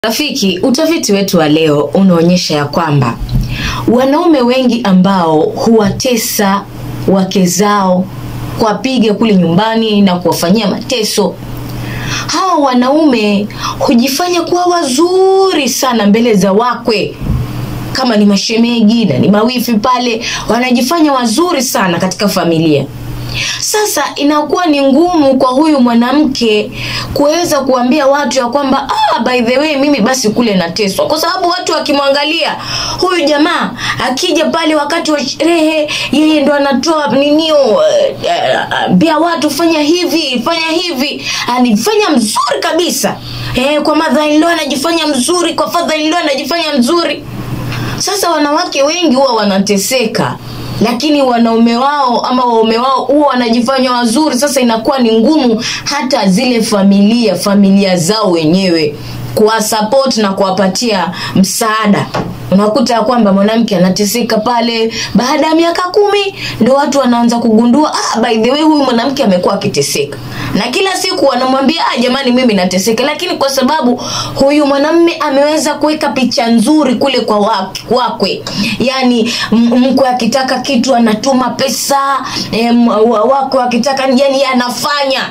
Rafiki, utafiti wetu wa leo unaonyesha ya kwamba wanaume wengi ambao huwatesa wake zao, kuwapiga kule nyumbani na kuwafanyia mateso, hawa wanaume hujifanya kuwa wazuri sana mbele za wakwe, kama ni mashemegi na ni mawifi pale, wanajifanya wazuri sana katika familia. Sasa inakuwa ni ngumu kwa huyu mwanamke kuweza kuambia watu ya kwamba ah, by the way mimi basi kule nateswa, kwa sababu watu wakimwangalia huyu jamaa akija pale wakati wa sherehe, yeye ndo anatoa ninio bia watu fanya hivi fanya hivi, anifanya mzuri kabisa eh, kwa mother in law anajifanya mzuri, kwa father in law anajifanya mzuri. Sasa wanawake wengi huwa wanateseka lakini wanaume wao ama waume wao huwa wanajifanya wazuri. Sasa inakuwa ni ngumu hata zile familia familia zao wenyewe kuwasupport na kuwapatia msaada. Unakuta ya kwamba mwanamke anateseka pale, baada ya miaka kumi ndo watu wanaanza kugundua ah, by the way huyu mwanamke amekuwa akiteseka, na kila siku wanamwambia ah, jamani, mimi nateseka, lakini kwa sababu huyu mwanamme ameweza kuweka picha nzuri kule kwa wak- wakwe, yani m- mkwe akitaka kitu anatuma pesa em, wa- wakwe akitaka yani anafanya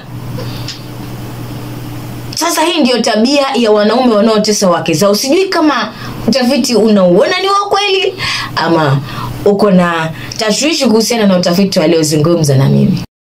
sasa hii ndiyo tabia ya wanaume wanaotesa wake zao. Sijui kama utafiti unauona ni wa kweli ama uko na tashwishi kuhusiana na utafiti waliozungumza na mimi.